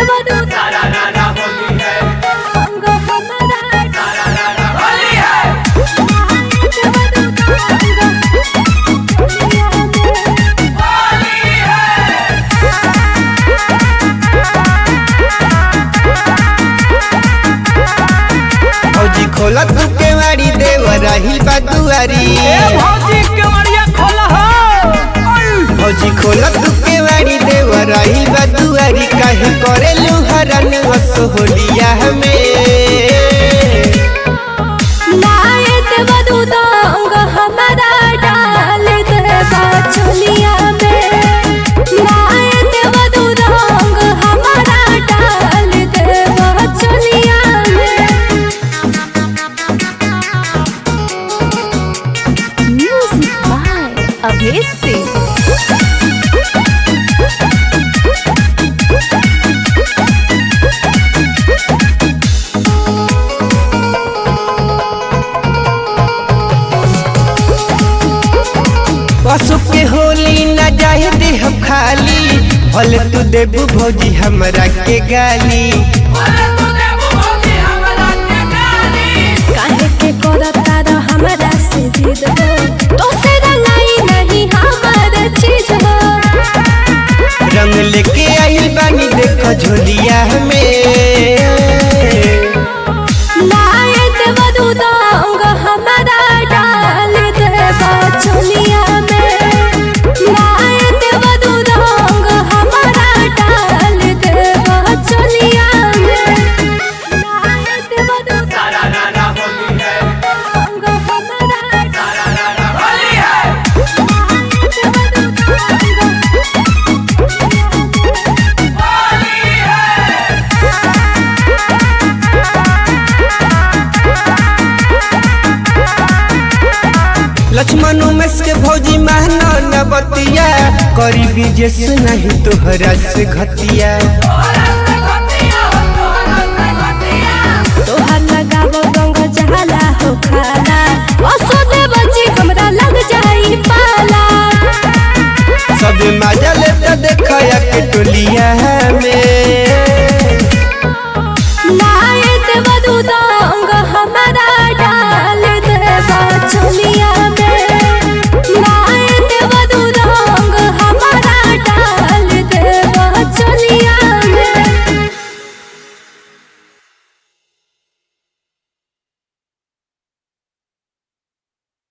देवदू सारा रारा होली है अंग हमारा सारा रारा होली है देवदू अंग होलिया में होली है फौजी खोला तू के वाड़ी देव रही बदुआरी भौजी केवड़िया खोला हो फौजी खोला तू के वाड़ी देव रही बदुआरी काहे करे लुहरन वस होलिया में लाए देवदू अंग हमारा डाल देवा चोलिया में लाए देवदू अंग हमारा डाल देवा चोलिया में म्यूजिक बाय अभेश सिंह पशु के होली न जाए दे हम खाली भले तू देबू भौजी हमरा के गाली बोले तू देबू भौजी हमरा के गाली काहे के करता रह हमरा से जिद हो तो से रंगाई नहीं हमार चीज हो रंग लेके आइल बानी देखो झोलिया में लाए देवदू अंग हमारा डाल देवा चोलिया में लाए देवदू अंग हमारा डाल देवा चोलिया में लाए देवदू सारा रारा होली है अंग हमारा सारा रारा होली है होली है लक्ष्मण उमेश के भौजी महना न बतिया करी विजय से नहीं तोहरा से घतिया बोले